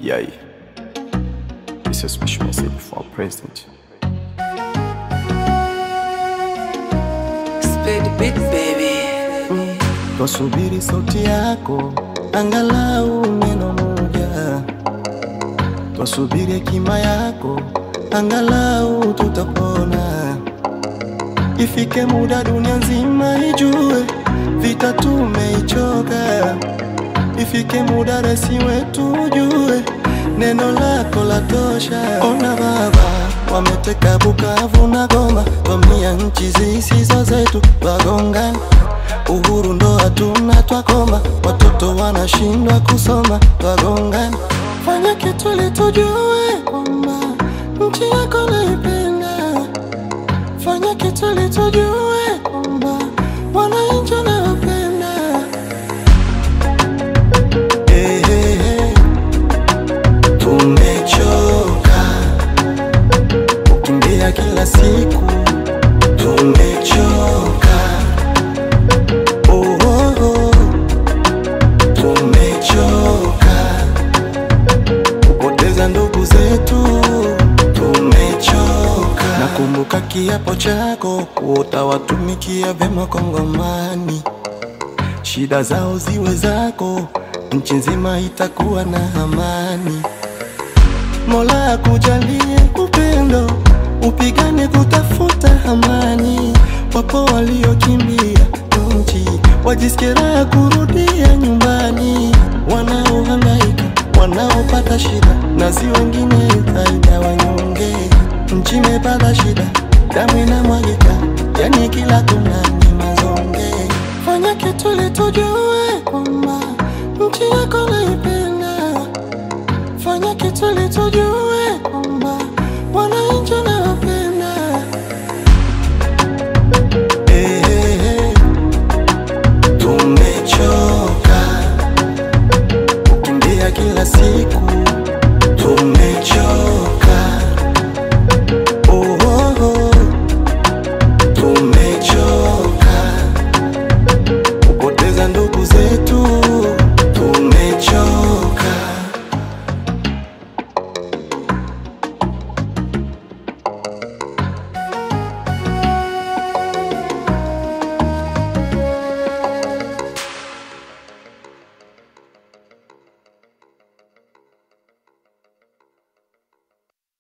Yay. This is a special message for our president. Spade the beat, baby. Twasubiri sauti yako, angalau neno moja. Twasubiri hekima yako, angalau tutapona. Ifike muda dunia nzima ijue, vita tumeichoka. Ifike muda resi wetu ujue, neno lako la tosha. Ona Baba, wameteka Bukavu na Goma, vamia nchi zisizo zetu, wagongana Uhuru ndo hatuna twakoma, watoto wanashindwa kusoma, twagongana. Fanya kitu ili tujue kwamba nchi yako naipenda. Fanya kitu ili tujue kwamba wananchi wanawapenda. Hey, hey, hey. Tumechoka kukimbia kila siku, tumechoka Oh, oh, oh. Tumechoka kupoteza ndugu zetu, tumechoka. Nakumbuka kiapo chako, utawatumikia vyema Kongomani, shida zao ziwe zako, nchi nzima itakuwa na amani. Mola akujalie upendo, upigane kutafuta amani. Wapo waliokimbia nchi, wajisikie raha kurudia nyumbani, wanaohangaika, wanaopata shida, na si wengine zaidi ya wanyonge. Nchi imepata shida, damu inamwagika, yani kila kona ni mazonge. Fanya kitu ili tujue kwamba nchi yako naipenda. Fanya kitu ili tujue